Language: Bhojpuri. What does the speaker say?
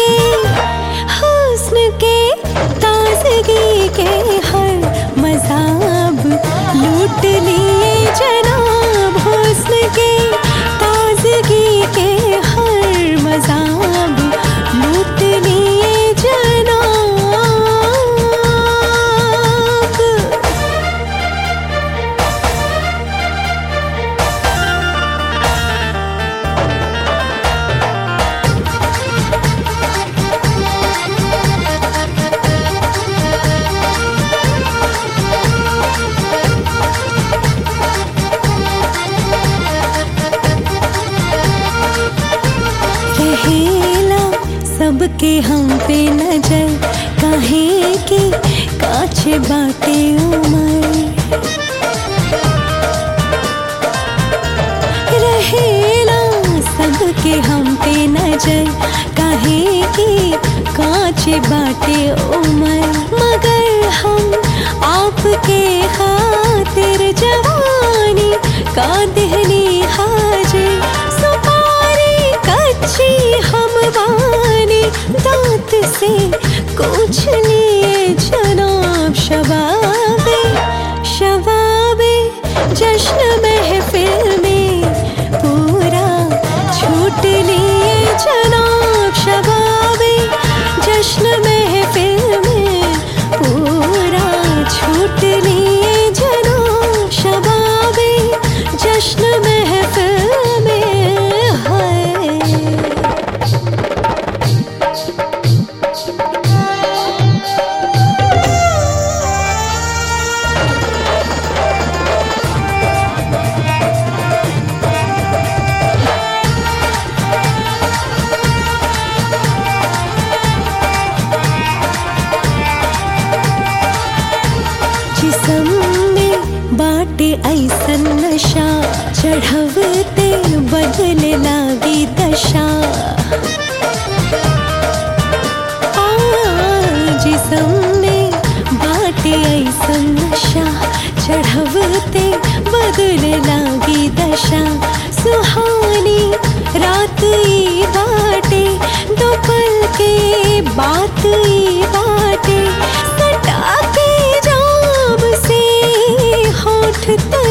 के हुस्न के ताजगी के हर मजाब लूट लिए जनाब हुस्न के ताजगी के हर मजाब लूट लिए जनाब रहेला सबके हम पे नजर काहे की काछे बाटे उमर रहेला सबके हम पे नजर काहे की काछे बाटे उमर मगर हम आपके खातिर जवानी का दहनी हाजिर सुपारी कच्ची हम बानी दांत से कुछ लिए जनाब शबाबे शबाबे जश्न महफिल में पूरा छूट लिए जनाब शबाबे जश्न महफिल में पूरा छूट लिए जनाब शबाबे जश्न महफिल में है जिसम में बाटे ऐसन नशा चढ़वते बदले लागी दशा आ, जिसम में बाटे ऐसन नशा चढ़वते बदले लागी दशा सुहानी रात ई बाटे दो पल के बात ई बाटे सटा के जाम से होठ तक